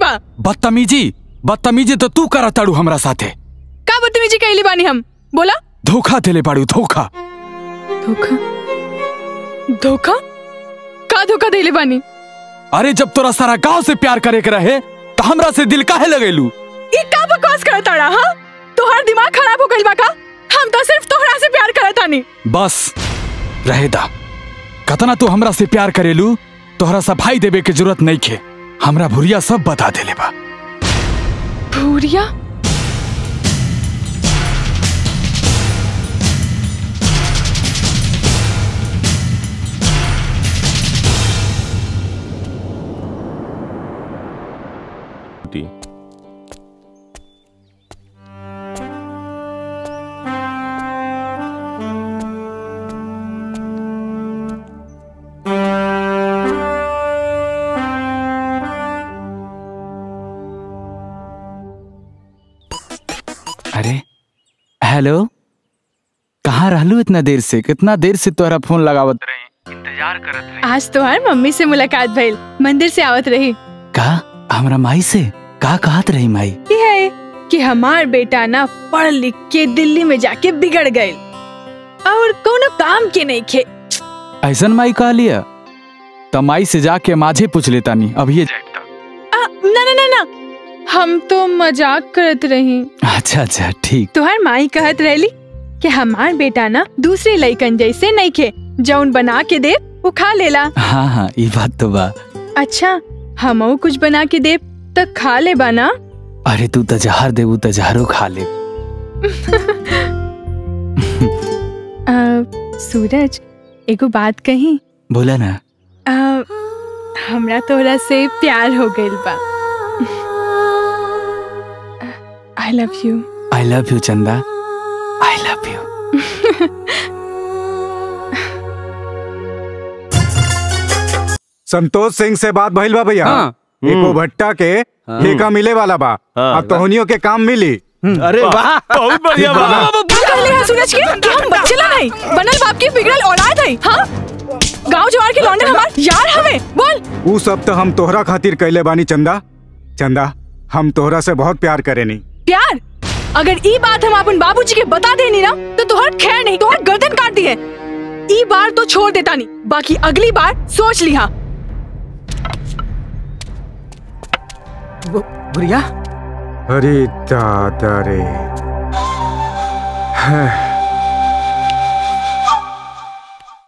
बा बदतमीजी बदतमीजी तो तू करा ताड़ू हमरा साथे का बदतमीजी कैली बानी हम बोला धोखा देले पाड़ू धोखा धोखा धोखा का धोखा देले बानी अरे जब तोरा सारा गांव से प्यार करे के रहे तो हमरा से दिल काहे लगेलू ई का बकवास करत ताड़ा हां तोहार दिमाग खराब हो गइल बा का हम तो सिर्फ तोहरा से प्यार करत तानी बस रहे दा कतना तू हमरा से प्यार करेलू तोहरा सफाई देवे के जरूरत नहीं खे हमरा भुरिया सब बता देले बा भूरिया अरे हेलो कहाँ रहलू इतना देर से कितना देर से तोहरा फोन लगावत रही आज तोहार मम्मी से मुलाकात भइल मंदिर से आवत रही का हमरा माई से का कहत रही माई ये है कि हमार बेटा ना पढ़ लिख के दिल्ली में जाके बिगड़ गए और कोनो काम के नहीं खे ऐसन माई कह लिया तो माई से जाके माझे पूछ लेता नहीं अब ये आ, ना ना ना ना हम तो मजाक करत रही अच्छा अच्छा ठीक तुहार माई कहत रहली कि हमार बेटा ना दूसरे लइकन जैसे नहीं खे जौन बना के दे वो खा लेला हाँ हाँ ये बात तो बा अच्छा हमऊ कुछ बना के दे तो खा ले बना अरे तू तो जहर देबू तो जहरो खा ले सूरज एगो बात कही बोला ना आ, हमरा तोरा से प्यार हो गइल बा I love you I love you चंदा I love you Santosh Singh से बात भइल बा भैया हाँ। एको भट्टा के ठेका मिले वाला बा अब तोहनियों के काम मिली अरे वाह बहुत बढ़िया ठीक बा बा ना? कहले हैं सूरज के कि हम बच्चे ला नहीं बनल बाप की बिगड़ल औलाद है हाँ गांव जवार के लौंडे हमार यार हमें बोल ऊ सब तो हम तोहरा खातिर कैले बानी चंदा चंदा हम तोहरा से बहुत प्यार करेनी प्यार अगर ई बात हम अपन बाबूजी के बता देनी ना तो तोहर खैर नहीं तोहर गर्दन काट दी है ई बार तो छोड़ देता नहीं बाकी अगली बार सोच लिहा बुढ़िया अरे दादा रे है